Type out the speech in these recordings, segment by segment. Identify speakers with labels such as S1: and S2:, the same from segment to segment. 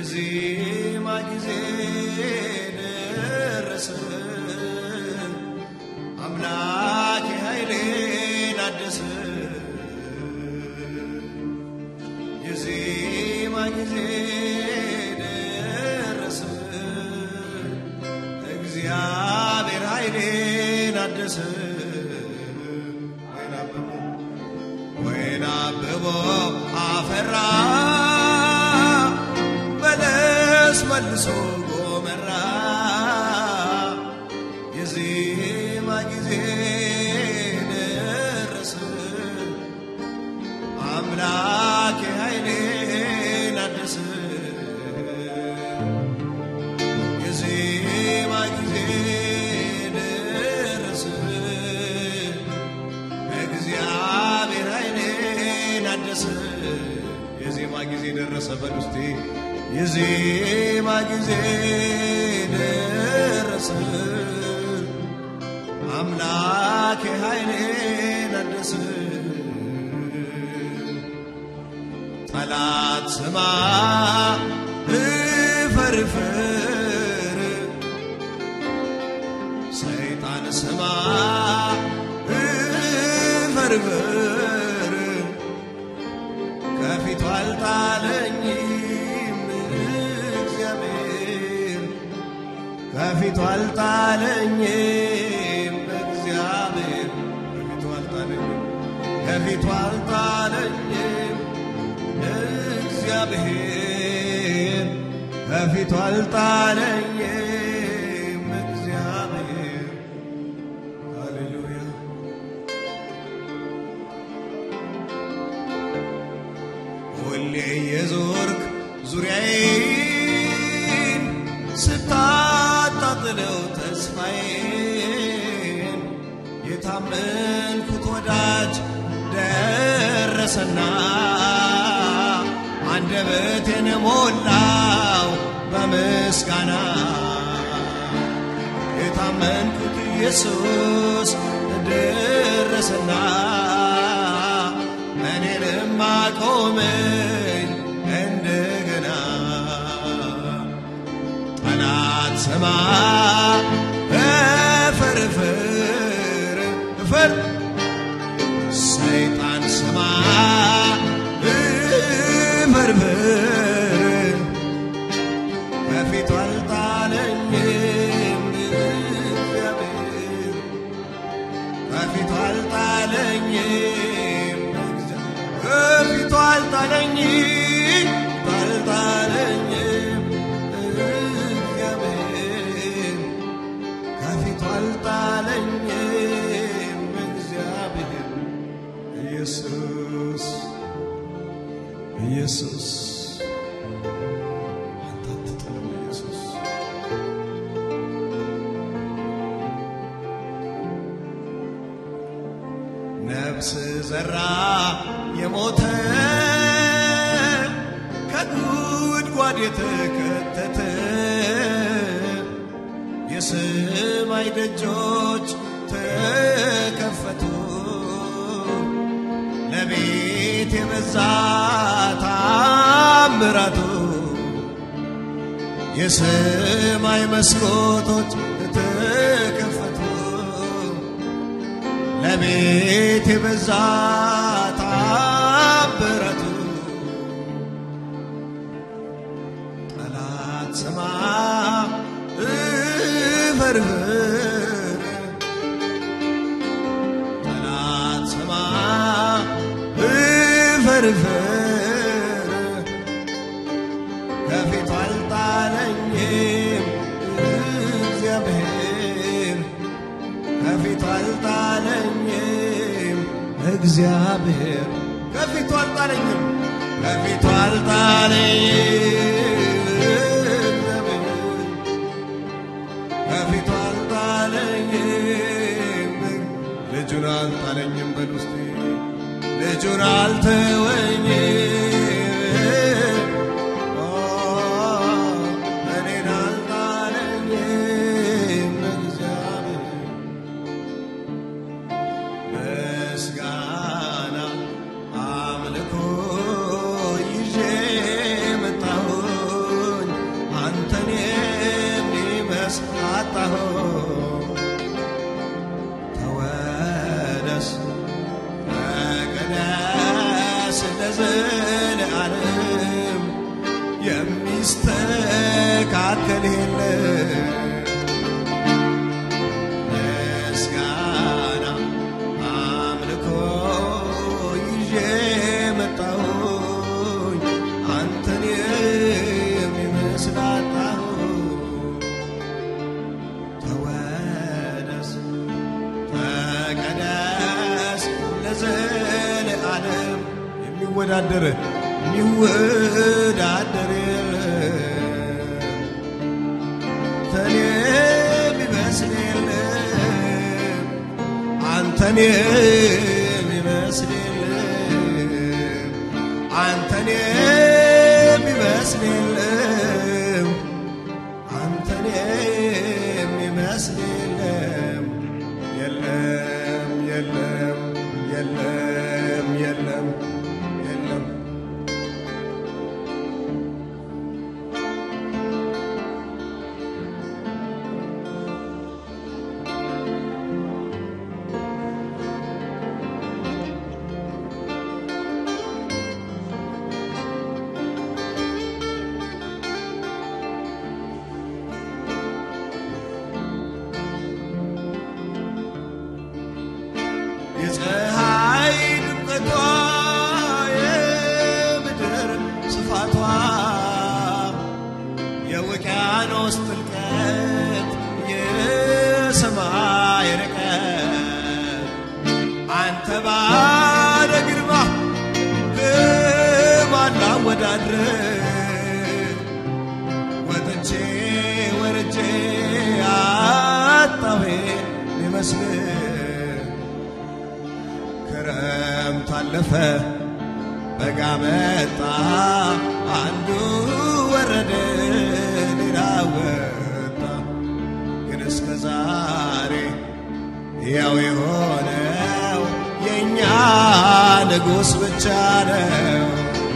S1: የዜማ ጊዜ ደረሰ አምላኬ ኃይሌን አደሰ የዜማ ጊዜ ደረሰ እግዚአብሔር ኃይሌን አደሰ ወይን አበቦ ወይን አበቦ አፈራ በለስ መልሶ ጎመራ የዜማ ጊዜ ደረሰ አምላኬ ኃይሌን አደሰ የዜማ ጊዜ ደረሰ እግዚአብሔር ኃይሌን አደሰ የዜማ ጊዜ ደረሰ በል ውስጤ የዜማ ጊዜ ደረሰ አምላኬ ኃይሌን አደሰ ጠላት ስማ እፈርፍር ሰይጣን ስማ እፈርፍር ከፊቱ አልጣለኝም እግዚአብሔር ከፊቱ አልጣለኝም እግዚአብሔር ከፊቱ አልጣለኝም ከፊቱ አልጣለኝም እግዚአብሔር ከፊቱ አልጣለኝም እግዚአብሔር ሃሌሉያ ሁሌ የዞርክ ዙሪያዬን ስታጣጥለው ተስፋዬን የታመንኩት ወዳጅ ደረሰና አንደበቴን ሞላው በምስጋና የታመንኩት ኢየሱስ ደረሰና እኔንም አቆመኝ እንደገና ጠላት ስማ እፈርፍር እፈር ሰይጣን ስማ እፈርፍር ከፊቱ አልጣለኝም እግዚአብሔር ከፊቱ አልጣለኝም ከፊቱ አልጣለኝም አልጣለኝም እግዚአብሔር ከፊቱ አልጣለኝም እግዚአብሔር ኢየሱስ ኢየሱስ አንተ አትጥልም ኢየሱስ ነፍስ ዘራ የሞተ ከጉድጓድ የተከተተ የሰማይ ደጆች ተከፈቱ ለቤት የበዛ ታምራቱ የሰማይ መስኮቶች ተከፈቱ ለቤት የበዛ ታምራቱ ጠላት ስማ እፈርፍር ጠላት ስማ እፈርፍር ከፊቱ አልጣለኝም እግዚአብሔር ከፊቱ አልጣለኝም እግዚአብሔር ከፊቱ አልጣለኝም ከፊቱ አልጣለኝም ከፊቱ አልጣለኝም ልጁን አልጣለኝም በል ውስጤ ልጁን አልተወኝም ኦ፣ እኔን አልጣለኝም እግዚአብሔር ምስጋና አምልኮ ይዤ መጣ የሚስተካከል የለም። ምስጋና አምልኮ ይዤ መጣሁኝ አንተን የሚመስል አጣሁ። ተወደስ ተቀደስ ለዘለዓለም የሚወዳደር የሚወዳደር የለም። አንተን የሚመስል የለም። አንተን የሚመስል የለም። አንተን የሚመስል የለም። አንተን የሚመስል የለም። የለም የለም የለም የለም የለም የፀሐይ ድምቀቷ የምድር ስፋቷ የውቅያኖስ ጥልቀት የሰማይ ርቀት አንተ ባለ ግርማ በማን ላወዳድር ወጥቼ ወርጄ አጣሁ ሊመስል ክረምት አለፈ በጋ መጣ አንዱ ወረደ ሌላ ወጣ ግን እስከ ዛሬ ያው የሆነው የእኛ ንጉሥ ብቻ ነው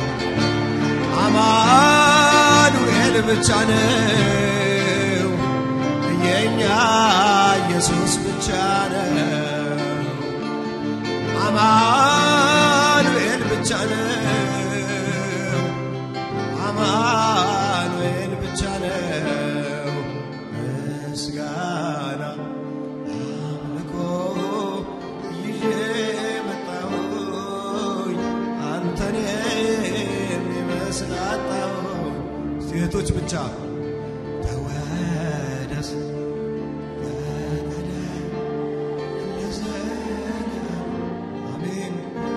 S1: አማኑኤል ብቻ ነው የእኛ ኢየሱስ ብቻ ነው አማኑኤል ብቻ ነው አማኑኤል ብቻ ነው ምስጋና አምልኮ ይዤ መጣሁኝ አንተን የሚመስል አጣሁኝ ሴቶች ብቻ ተወደስ ተቀደስ ለዘላለም አሜን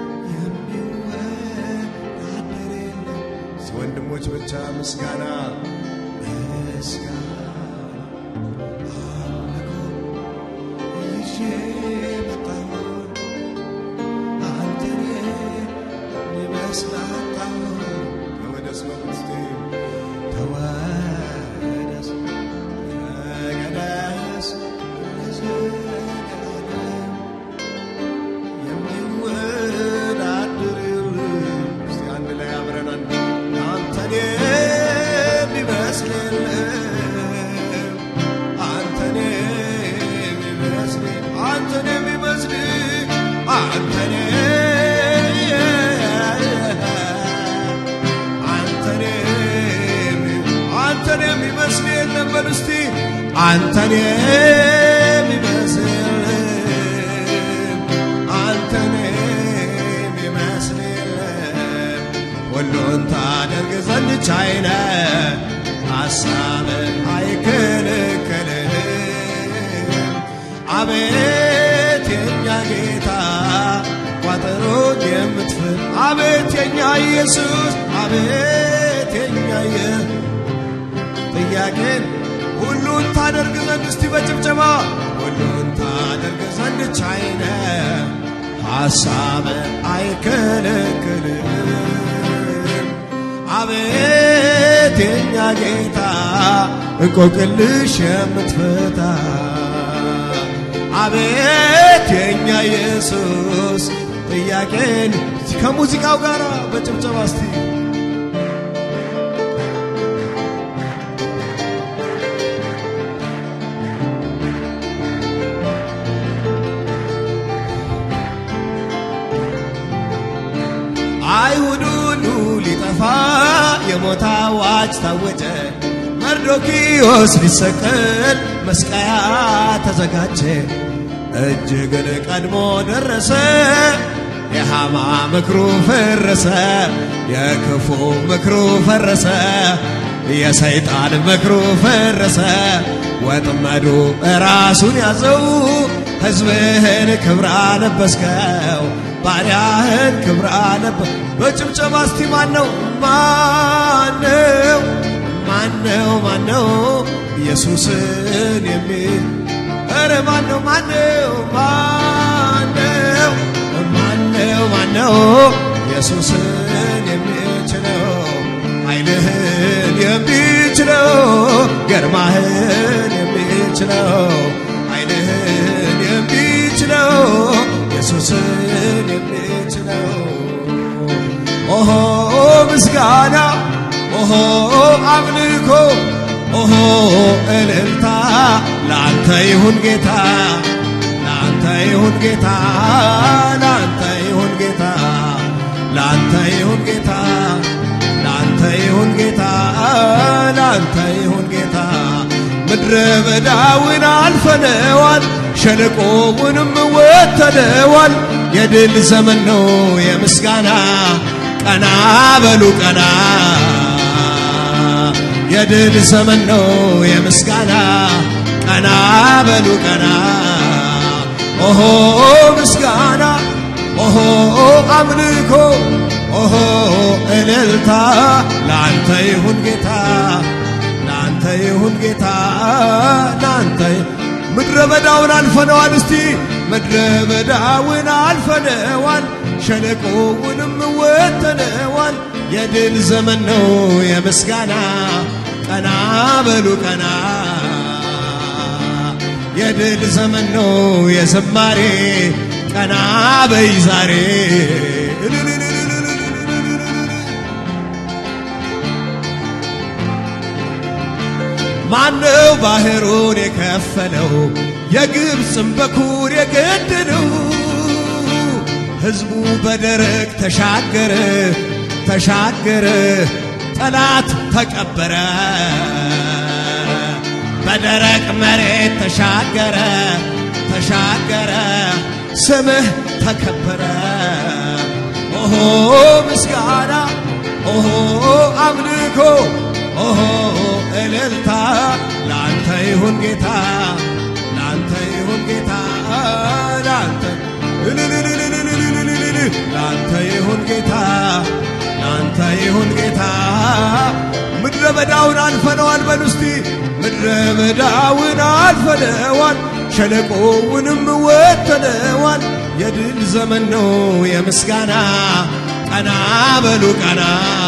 S1: የሚወዳደር የለም። ወንድሞች ብቻ ምስጋና ምስጋና አምልኮ ይዤ መጣሁኝ አንተን የሚመስል አጣሁኝ። ተወደስ መንግሥቴ ተወደስ ተቀደስ ለዘላለም የሚወዳደር የለም። እስቲ አንድ ላይ አብረን አንድ አንተን የሚመስል የለም። አንተን የሚመስል አንተን የሚመስል አንተን አንተን የሚ- አንተን የሚመስል የለም። በል እስቲ አንተን የሚመስል አንተን የሚመስል የለም። ሁሉን ታደርግ ዘንድ ቻይ ነህ፣ ሐሳብህ አይከለከልህም። አቤት የኛ ጌታ ቋጠሮን የምትፍር አቤት የኛ ኢየሱስ አቤት የኛ የ- ጥያቄን ሁሉን ታደርግ ዘንድ እስቲ በጭብጨባ ሁሉን ታደርግ ዘንድ ቻይ ነህ፣ ሐሳብህ አይከለክልም። አቤት የኛ ጌታ እንቆቅልሽ የምትፈታ አቤት የኛ ኢየሱስ ጥያቄን ከሙዚቃው ጋር በጭብጨባ እስቲ አይሁድ ሁሉ ሊጠፋ የሞ የሞት አዋጅ ታወጀ። መርዶኪዮስ ሊሰቀል መስቀያ ተዘጋጀ። እጅግን ቀድሞ ደረሰ። የሃማ ምክሩ ፈረሰ፣ የክፉ ምክሩ ፈረሰ፣ የሰይጣን ምክሩ ፈረሰ። ወጥመዱ ራሱን ያዘው። ሕዝብህን ክብር አለበስከው፣ ባሪያህን ክብር አለበ በጭብጨባ እስቲ ማነው ማነው ማነው ማነው ኢየሱስን የሚል ኧረ ማነው ማነው ማነው ማነው ማነው ኢየሱስን የሚችለው ኃይልህን የሚችለው ገርማህን የሚችለው ኃይልህን የሚችለው ኢየሱስን የሚችለው ኦሆ ምስጋና ኦሆ አምልኮ ኦሆ እልልታ ለአንተ ይሁን ጌታ ለአንተ ይሁን ጌታ ለአንተ ይሁን ጌታ ለአንተ ይሁን ጌታ ለአንተ ይሁን ጌታ ለአንተ ይሁን ጌታ ምድረ በዳውን አልፈነዋል ሸለቆውንም ወተነዋል የድል ዘመን ነው የምስጋና ቀና በሉ ቀና የድል ዘመን ነው የምስጋና ቀና በሉ ቀና ኦሆ ምስጋና ኦሆ አምልኮ ኦሆ እልልታ ለአንተ ይሁን ጌታ ለአንተ ይሁን ጌታ ለአንተ ምድረ በዳውን አልፈነዋል እስቲ ምድረ በዳውን አልፈነዋል ሸለቆውንም ወተነዋል የድል ዘመን ነው የምስጋና ቀና በሉ ቀና የድል ዘመን ነው የዝማሬ ቀና በይ ዛሬ ማነው ባህሩን የከፈለው የግብፅን በኩር የገደለው ሕዝቡ በደረቅ ተሻገረ ተሻገረ ጠላት ተቀበረ በደረቅ መሬት ተሻገረ ተሻገረ ስምህ ተከበረ ኦሆ ምስጋና ኦሆ አምልኮ ኦሆ እልልታ ለአንተ ይሁን ጌታ ለአንተ ይሁን ጌታ ለአንተ ለአንተ ይሁን ጌታ ለአንተ ይሁን ጌታ ምድረ በዳውን አልፈነዋል በሉ እስቲ ምድረ በዳውን አልፈነዋል ሸለቆውንም ወተነዋል የድል ዘመን ነው የምስጋና ቀና በሉ ቀና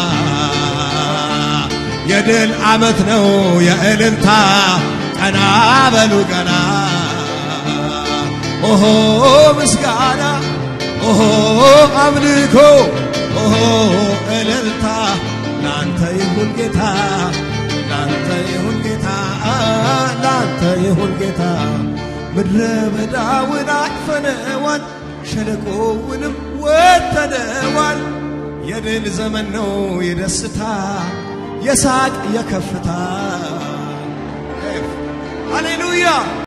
S1: የድል ዓመት ነው የእልልታ ቀና በሉ ቀና ኦሆ ምስጋና ኦሆ አምልኮ ኦሆ እልልታ ላንተ ይሁን ጌታ ላንተ ይሁን ጌታ ላንተ ይሁን ጌታ ምድረ በዳውን አልፈነዋል ሸለቆውንም ወተነዋል የድል ዘመን ነው የደስታ የሳቅ የከፍታ ሃሌሉያ